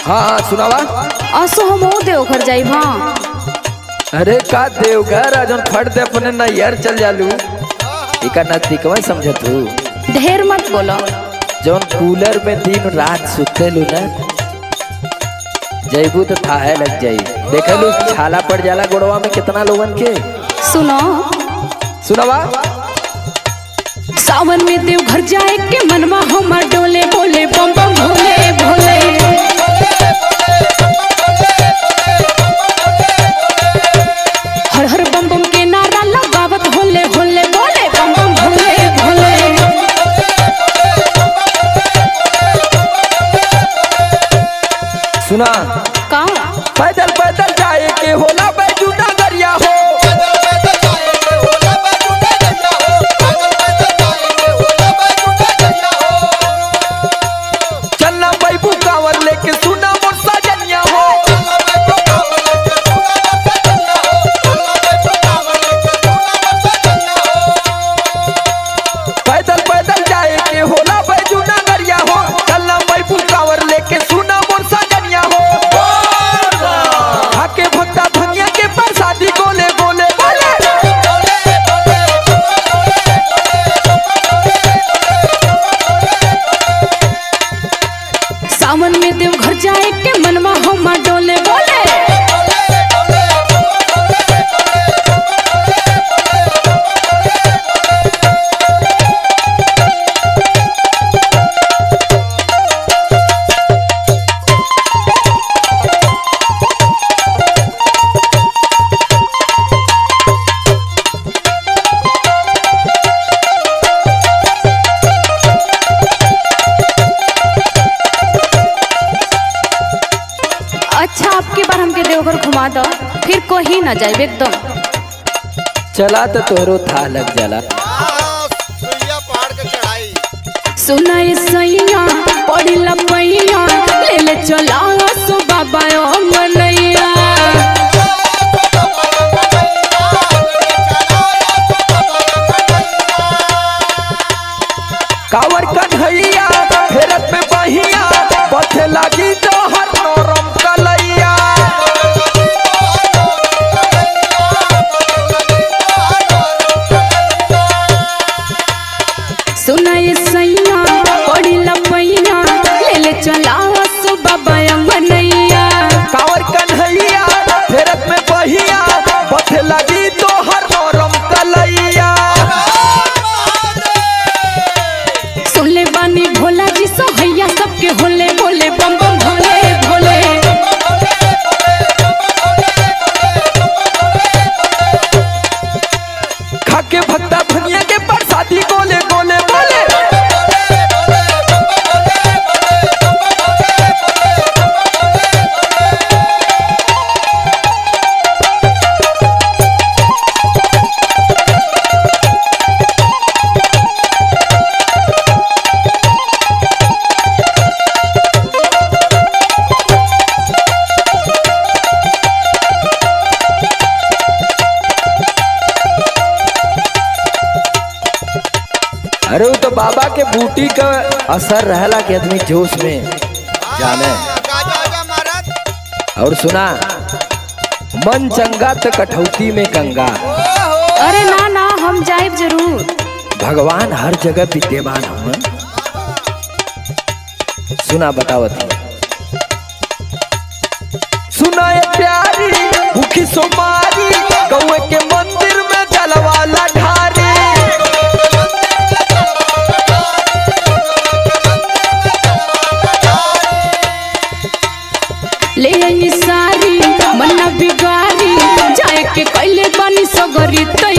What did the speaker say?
हाँ हाँ सुनावा असो हम ओ देवघर जाई हाँ अरे का देवघर आ जौन फट दे अपने नैयर चल जालू इका नतीकवा समझत हूँ ढेर मत बोलो जौन कूलर में दिन रात सुतेलू ना जैबू तो थाहे लग जाई देखलू छाला पड़ जाला गोड़वा में कितना लोगन के सुनो सुनावा सावन में देवघर जाए के मनवा हमार डोले बोले बम बम भोले भोले हर हर बम बम के नारा लगावत होले होले बोले बम बम भोले भोले सुना का पैदल पैदल जाए के होला बैजू नगरिया हो चलना बैबू कांवर लेके सुना मोर सजनिया हो पैदल पैदल जाए के होला बैजू नगरिया हो चलना बैबू कांवर लेके सुना मोर सजनिया हो आके भक्ता भंगिया के प्रसादी गोले गोले बोले सावन में देवघर जाए के मनवा हमार डोले बोले अच्छा आपकी बार हमके देवघर घुमा दो फिर कहीं ना जाए एकदम चला तो तोरो था लग जाला सुइया पहाड़ के चढ़ाई सुनाई सैया पड़ी लपैया ले ले चला सो बाबा ओ मनैया कावर कन्हैया फेरत में बहिया पथे लागी जहर नरम कलैया सुनाई सैया पड़ी लपैया ले ले चला सो बाबा ओ मनैया कावर कन्हैया फेरत में बहिया पथे लागी जहर नरम कलैया सुन ले बानी भोला जी सोहैया सबके होले बोले बम बम भोले भोले खाके भक्ता भनिया के प्रसादी गोले गोले बोले अरे वो तो बाबा के बूटी का असर रहला के आदमी जोश में जाने गाजा आजा महाराज और सुना मन चंगा तो कठौती में गंगा अरे ना ना हम जाइब जरूर भगवान हर जगह विद्यमान हम सुना बतावत हूँ। सुना ये प्यारी भूखी सोमारी गौए के मंदिर में जलवाला ढारी ले आई सारी मन्ना बिगारी जाए के कैले बानी सगरी